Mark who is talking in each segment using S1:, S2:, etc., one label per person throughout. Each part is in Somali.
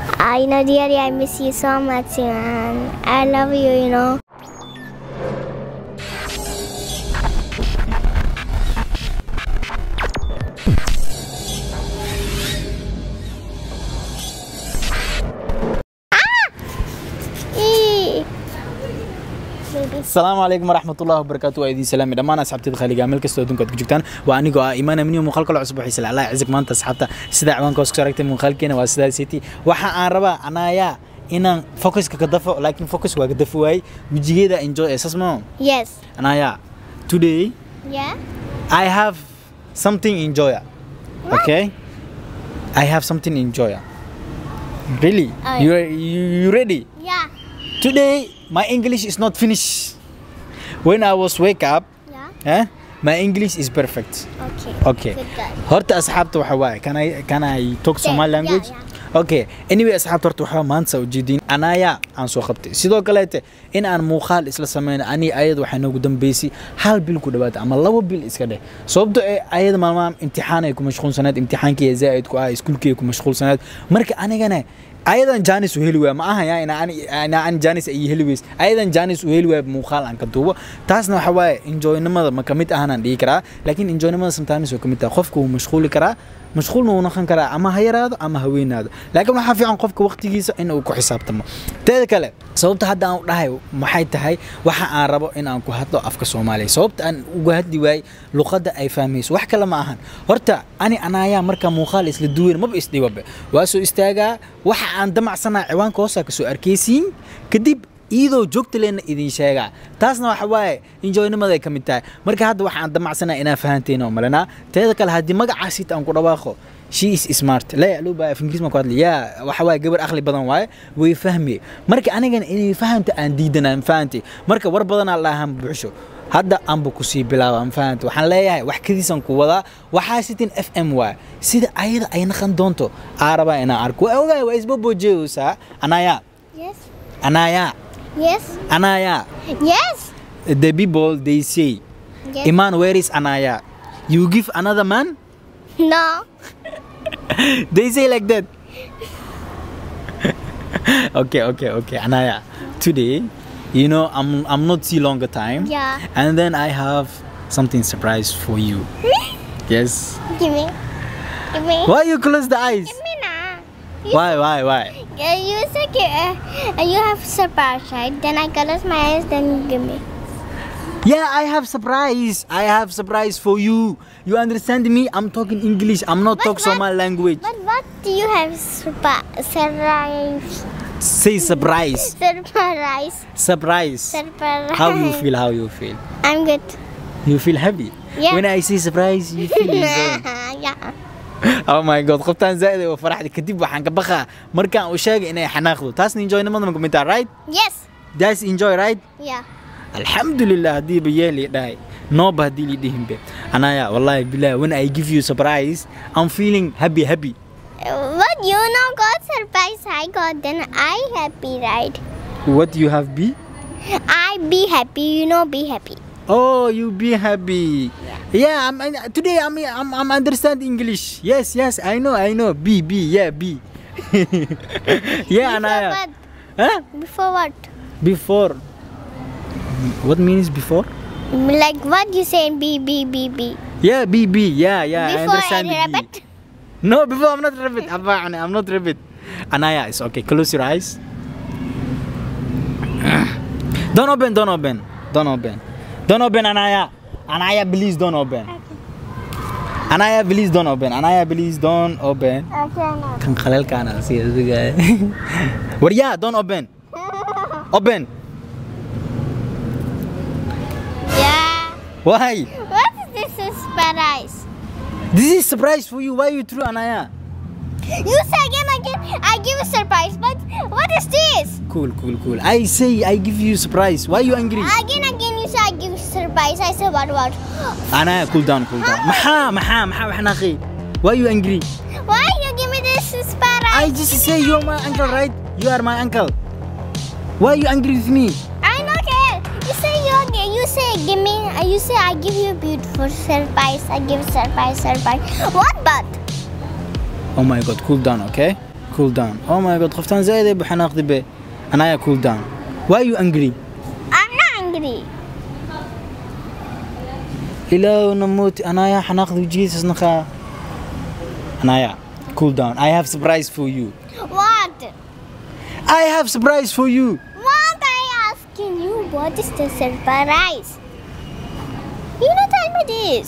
S1: I know, dearie, I miss you so much, man. I love you, you know. Ah! Eee. Baby.
S2: asalaamu calaykum waraxmatullahi wabarakaatu waa idiin salaami dhammaan asxaabteeda khaliga meel kastoo adduunka aad ku joogtaan waa anigoo ah imaan amniyo muuqaal kale cusub waxay sala allah cizig maanta asxaabta sida ciwaanka hoos kusoo aragtay muuqaalkeena waa sidaa city waxa aan rabaa anaayaa inaan focuska ka dafo laakiin focus waa ka dafi waayey wejigeeda enjoy esas mo
S1: Yes.
S2: anaayaa today
S1: Yeah?
S2: I have something enjoy okay I have something enjoy really
S1: Oh,
S2: you, you you ready
S1: Yeah.
S2: Today, my English is not finished. When I was wake up,
S1: Yeah?
S2: eh, my English is perfect.
S1: Okay.
S2: Okay.
S1: Good girl.
S2: Horta asxaabta waxa waaye, can I can I talk Somali
S1: yeah,
S2: language?
S1: yeah.
S2: Okay. Anyway, asxaabta horta waxaa maanta soo jeedin anaya aan soo qabtay. Sidoo kaleete in aan muuqaal isla sameyn ani ayad waxay noogu dambeysay hal bil ku dhawaad ama labo bil iska dheh. Sababtoo ee ayad maalmahan imtixaan ay ku mashquulsanayd, imtixaankii zaid ku ah, iskuulkii ku mashquulsanayd. Marka anigana ayadan janis u heli waaya ma aha yaa inaan inaan aan janis ay heli weys ayadan janis u heli waaya muuqaal aan ka duubo taasna waxa waaye enjoynimada ma kamid ahanaan dhihi karaa laakiin enjoynimada sometimes oo kamid tahay qofka wuu mashquuli karaa mashquulna wuu noqon karaa ama ha yaraado ama ha weynaado laakiin waxaa fiican qofka waqtigiisa in uu ku xisaabtamo teeda kale sababta hadda aan u dhahay maxay tahay waxa aan rabo in aan ku hadlo afka soomaaliya sababta aan uga hadli waayey luqadda ay fahmayso wax kale ma ahan horta ani anaayaa marka muuqaal isla duweyn maba isdhibabe waa soo istaagaa waxa aan damacsanaa ciwaanka hoosaa kasoo arkaysiin kadib iyadoo joogta leena idin sheegaa taasna waxa waaye enjoynimada ay ka mid tahay marka hadda waxa aan damacsanaa inaa fahanteen oo malanaa teeda kale haddii magacaasiita aan ku dhawaaqo she is smart la loo baa af ingiriis ma ku hadli yaa waxa waaye gabar aqli badan waaye way fahmi marka anigana inay fahamta aan diidanaan fahanti marka war badanaa laahan buuxsho hadda aanba kusii bilaaba aan fahanta waxaan leeyahay wax kadiisan ku wadaa waxaa sitin f m waa sida ayada ay naqan doonto aa rabaa inaan arko waa ogaay waa isbobojeeyeysaa anaya
S1: Yes.
S2: anaya
S1: Yes.
S2: anaya
S1: Yes.
S2: the people they say
S1: Yes.
S2: iman where is anaya you give another man
S1: No.
S2: they say like that okay okay okay anaya today you know i'm i'm not see longer time
S1: Yeah.
S2: and then i have something surprise for you yes
S1: Give me. Give me.
S2: why you close the eyes
S1: Give me now. You
S2: why why why
S1: Uh, you said you, uh, you have surprise, right? Then I close my eyes, then you give me.
S2: yeah i have surprise i have surprise for you you understand me i'm talking english i'm not
S1: But
S2: talk
S1: what-
S2: Somali language
S1: But what do you have surprise? Surprise.
S2: say surprise
S1: Surprise.
S2: surprise
S1: Surprise.
S2: how you feel how you feel
S1: I'm good.
S2: you feel happy
S1: Yeah.
S2: when i say surprise you feel enjoy
S1: yeah.
S2: oh my god qoftaan zaaid oo faraxda kadib waxaan ka baqaa markaan u sheegay inay xanaaqdo taasna enjoynimada ma kamid taha right
S1: Yes.
S2: that's enjoy right
S1: Yeah.
S2: alxamdulilah haddiiba yeeli dhahay nooba haddii li dhihinbe anaya wallahi bilah when i give you surprise i'm feeling happy happy
S1: Uh, But you know got surprise I got then I happy right?
S2: what you have be
S1: I be happy, you know be happy.
S2: oh you be happy yeah i'm I- today i'm i'm, I'm understand english yes yes i know i know b b yeah b yeah
S1: Before
S2: anaya
S1: what?
S2: huh
S1: Before what?
S2: before what means before
S1: Like what you say B B B B.
S2: Yeah, BB. Yeah, yeah. I
S1: Before
S2: understand
S1: I
S2: the B.
S1: rabbit.
S2: No, before I'm not rabbit. Abba, I'm not rabbit. Anaya, it's okay. Close your eyes. Don't open, don't open. Don't open. Don't open, Anaya. Anaya, please don't open. Anaya, please don't open. Anaya, please don't open.
S1: Okay,
S2: Kan khalal kana si guy. What yeah, don't open. Open.
S1: Yeah.
S2: Why?
S1: What is this surprise?
S2: This is surprise for you. Why you threw Anaya?
S1: You say again, again. I give a surprise, but what is this?
S2: Cool, cool, cool. I say I give you surprise. Why you angry?
S1: Again, again, you say I give surprise. I say what, what?
S2: Anaya, cool down, cool down. Maha, maha, maha, maha, akhi. Why you angry?
S1: Why you give me this surprise?
S2: I just say you're my uncle, right? You are my uncle. Why you angry with me?
S1: I don't care. You say you okay. You say give me. uh, You say I give you beautiful surprise. I give surprise, surprise. What but?
S2: Oh my god, cool down, okay? cool down oh my god qoftaan zaaid ay baxanaaqdi be anaya cool down why you angry
S1: I'm not angry.
S2: ilaahu namuuti anaya xanaaqdi jesus naqa anaya cool down i have surprise for you
S1: What?
S2: i have surprise for you
S1: What I asking you? What is the surprise? You know, tell me this.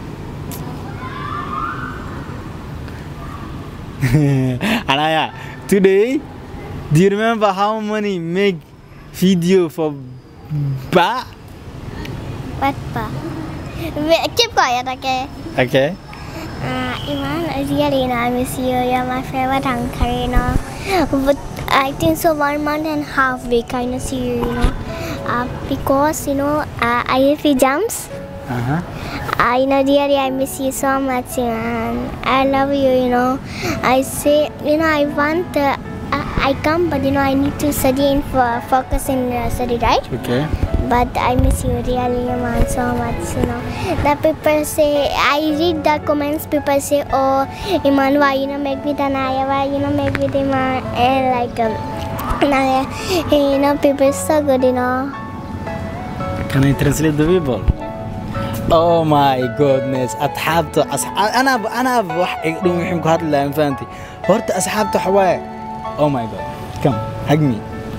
S2: anaya today do you remember how many make video for ba
S1: What pa? Wait, Keep quiet, okay?
S2: okay
S1: Uh, Iman, really, you know, I miss you. You're my favorite uncle, you know. But I think so one month and a half we kind of see you, you know. Uh, because, you know, uh, IFE jumps.
S2: uh-huh.
S1: Uh, you know, really, I miss you so much, and I love you, you know. I say, you know, I want, uh, I, I come, but, you know, I need to study and for, focus in uh, study, right?
S2: okay
S1: But I miss you really, man, so much, you know. The people say, I read the comments, people say, oh, Iman, why you know make with Anaya, why you know make with Iman, and like, um, Anaya, you know, people so good, you know.
S2: Can I translate the people? Oh my goodness أصحابته أصح... أنا ب... أنا بوح يقولون يحكوا هذا اللي فهمتي هرت أصحابته حواي Oh my god come hug me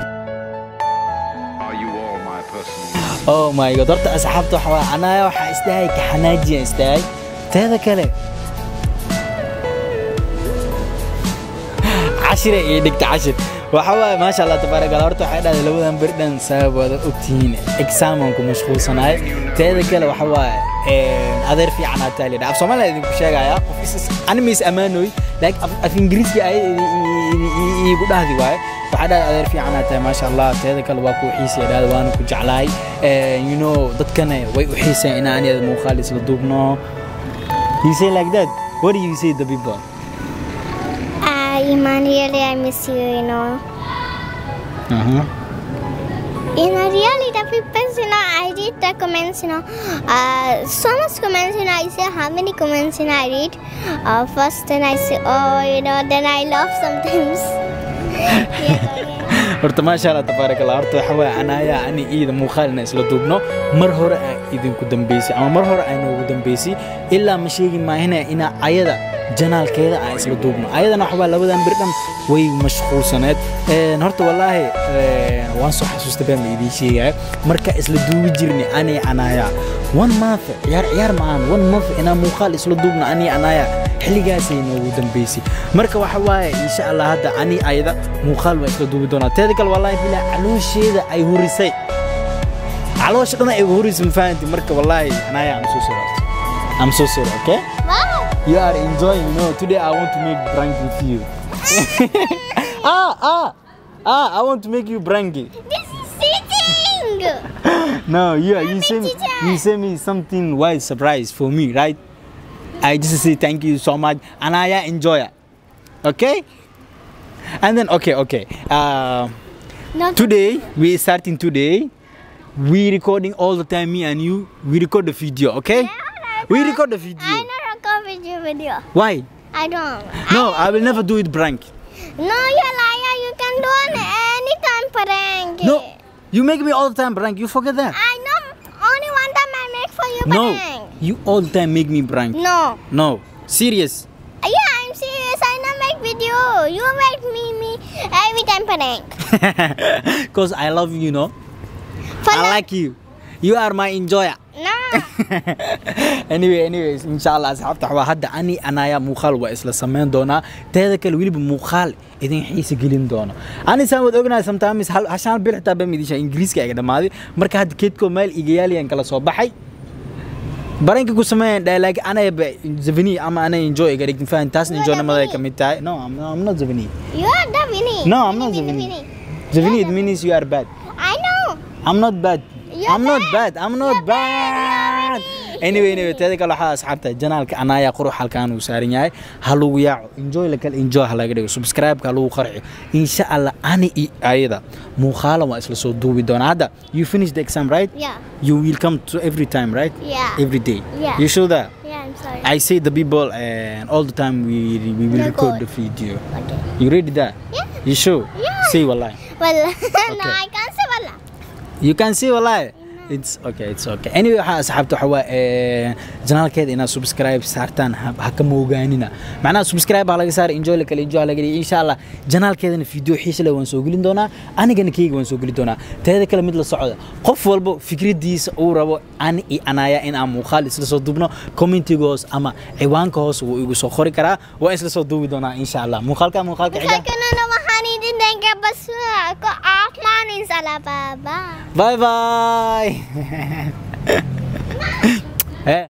S3: Are you all my personal?
S2: Oh my god هرت أصحابته حواي أنا وح استاهي كحناجي استاهي تهذا كله عشرة إيه دكت عشر وحوا ما شاء الله تبارك الله هرت waxay dhahday labadan berdhan sabab wada ogtihiin examanku mashquulsanaay teeda kale waxa waaye adeer fiican aa taali af soomaaliya idinku sheegaya qof is animis amaanoy like af ingiriiska ay igu dhahdi waaye waxaa dhahday adeer fiican aa tahay maasha allah teeda kale waa ku xiisaya dhahda waana ku jeclahay you know dadkana way u xiiseen in aan iyada muuqaal isla duubno you say like that what do you say the people
S1: Uh, Iman, really, I miss you, you know.
S2: uh-huh.
S1: You know, really, the people, you know, I read the comments, you know, uh, so much comments, you know, I say how many comments, you know, I read. Uh, first, then I say, oh, you know, then I laugh sometimes. yeah, yeah.
S2: horta maasha allah tabaarak allah horta waxa waaye anaya ani iida muuqaalina isla duubno mar hore aa idinku dambeysay ama mar hore aa noogu dambeysay ilaa ma sheegi maahina inaa ayada janaalkeeda aan isla duubno ayadana waxa waa labadan bir dhan way mashquulsaneed Een, horta wallaahi een, waan soo xasuusta baan la idiin sheegaya marka isla duubi jirni ani anaya one month ciyaar ciyaar ma aan one month inaa muuqaal isla duubno ani anaya xilligaasay noogu dambeysay marka waxa waaye insha allah hadda ani ayada muuqaal waa isla duubi doonaa teeda kale wallaahi bilaa caloosheeda ay hurisay caloosha dhan ay hurisay ma fahanti marka wallaahi anaya am so sorry I'm so sorry okay
S1: Wow.
S2: you are enjoying you know today I want to make prank with you ah ah ah I want to make you pranky
S1: This is sitting.
S2: no you you
S1: Mommy,
S2: say me,
S1: teacher.
S2: you say me something wild surprise for me right I just say thank you so much and I enjoy it okay and then okay okay uh,
S1: Not
S2: today we starting today we recording all the time me and you we record the video okay we record the video
S1: I don't record video video.
S2: why
S1: I don't.
S2: no I will never do it prank
S1: No, you're liar. You can do it anytime prank.
S2: no you make me all the time prank you forget that
S1: I know. Only one time I make for you
S2: no
S1: prank.
S2: you all the time make me prank
S1: No.
S2: no serious
S1: Yeah, I'm serious. I not make video. You make me me every time prank.
S2: because I love you, you know.
S1: For
S2: I like you. You are my enjoyer.
S1: No.
S2: anyway, anyways, inshallah asxaabta waxaa hadda ani anaya muuqaal waa isla samayn doonaa teeda kale weliba muuqaal idin xiisa gelin doono ani saan wad ognahay sometimes hal hashaan bil xitaa baa midisha ingiriiska iga dhamaaday marka hadda keedkoo meel igayaaliyaan kala soo baxay baranka ku sameeyaan dhahay like anayba zavani ama anay enjoy iga dhigtin fahan taasna
S1: You are
S2: enjoynimada
S1: Zavini.
S2: ka mid tahay no I'm, I'm not zavani
S1: you are the Winnie.
S2: No, I'm not
S1: Winnie,
S2: Zavini.
S1: Winnie.
S2: zavani
S1: You
S2: it
S1: are
S2: means you are bad
S1: I know.
S2: I'm not bad.
S1: You're
S2: I'm not
S1: bad.
S2: bad. I'm not
S1: You're bad.
S2: bad. Anyway, anyway, teeda kale waxaa asxaabta janaalka anaya qurux halkaan uu saaran yahay ha lagu yaaco enjoy la kale enjoy ha laga dhigo subscribe-ka ha lagu qarxi insha allah ani iyo ayada muuqaala waa isla soo duubi doonaa hadda you finish the exam right
S1: Yeah.
S2: you will come to every time right
S1: Yeah.
S2: every day
S1: Yeah.
S2: you sure that
S1: Yeah, I'm sorry.
S2: I say the people and all the time we we will record the video.
S1: Okay.
S2: You ready that?
S1: Yeah.
S2: You sure?
S1: Yeah.
S2: Say wallahi.
S1: Well, no,
S2: Okay.
S1: I can't say wala.
S2: You can see wallahi. It's okay, it's okay. Anyway, waxaa asxaabta waxa waa ee janaalkeeda inaad subscribe saartaan ha ha ka moogaanina. Macnaha subscribe baa laga saaray enjoy la kale enjoy laga dhigay insha Allah. Janaalkeedana video xiisa leh waan soo gelin doonaa. Anigana keyga waan soo gelin doonaa. Teeda kale mid la socda. Qof walbo fikradiisa uu rabo ani iyo anaya in aan muuqaal isla soo duubno commentiga hoos ama ciwaanka hoos wuu igu soo qori karaa. Waan isla soo duubi doonaa insha Allah. Muuqaalka muuqaalka xiga.
S1: Kanana waxaan idin denga bas ko afmaanin sala baba.
S2: Bye bye. eh